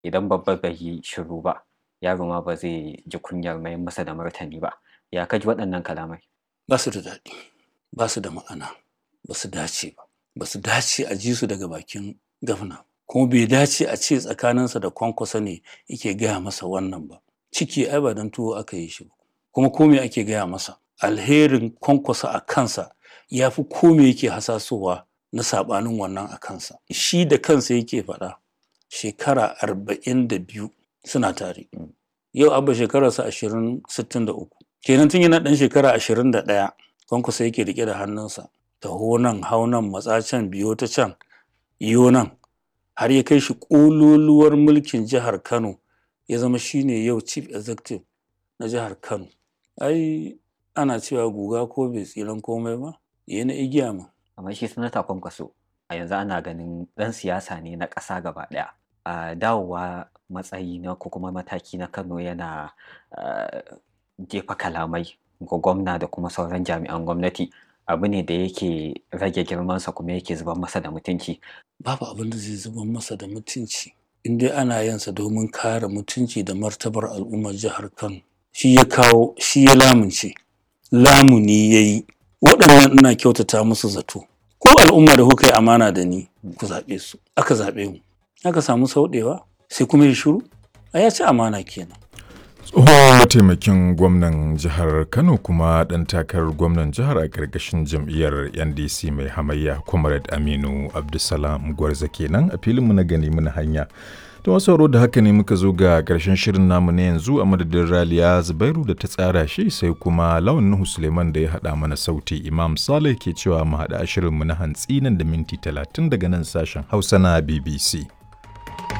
idan babba bai yi shiru ba yaro ma ba zai ji kunyar mai masa da martani ba ya kaji waɗannan kalamai ba su da daɗi ba su da ma'ana ba su dace ba ba su dace a ji su daga bakin gafna kuma bai dace a ce tsakaninsa da kwankwasa ne yake gaya masa wannan ba ciki ai ba don tuwo aka yi shi ba kuma kome ake gaya masa alherin kwankwasa a kansa ya fi kome yake hasasowa na saɓanin wannan a kansa shi da kansa yake faɗa shekara arba'in da biyu suna tare yau abba shekararsa ashirin sittin da uku kenan tun yana ɗan shekara ashirin da ɗaya kwankwasa yake riƙe da hannunsa taho nan hau nan matsa can biyo ta can iyo nan har ya kai shi ƙololuwar mulkin jihar kano ya zama shine yau chief executive na jihar kano ai ana cewa guga ko bai tsiran komai ba ya na igiya ma amma shi sanata kwankwaso a yanzu ana ganin ɗan siyasa ne na ƙasa gaba ɗaya a dawowa matsayi na ko kuma mataki na kano yana jefa kalamai ga gwamna da kuma sauran jami'an gwamnati abu ne da yake rage girmansa kuma yake zuban masa da mutunci babu abin da zai zuban masa da mutunci in dai ana yansa domin kare mutunci da martabar al'ummar jihar kano shi ya kawo shi ya lamunce lamuni ya yi waɗannan ina kyautata musu zato ko al'umma da kuka yi amana da ni ku zaɓe su aka zaɓe mu aka samu sauɗewa sai kuma ya shiru a ya ci amana kenan tsohon mataimakin gwamnan jihar kano kuma ɗan takarar gwamnan jihar a ƙarƙashin jam'iyyar ndc mai hamayya comrade aminu abdulsalam gwarza kenan a filinmu na gani muna hanya ta wasu da haka ne muka zo ga ƙarshen shirin namu na yanzu a madadin raliya zubairu da ta tsara shi sai kuma lawan nuhu suleiman da ya haɗa mana sauti imam saleh ke cewa mu haɗa shirinmu na hantsi nan da minti talatin daga nan sashen hausa na bbc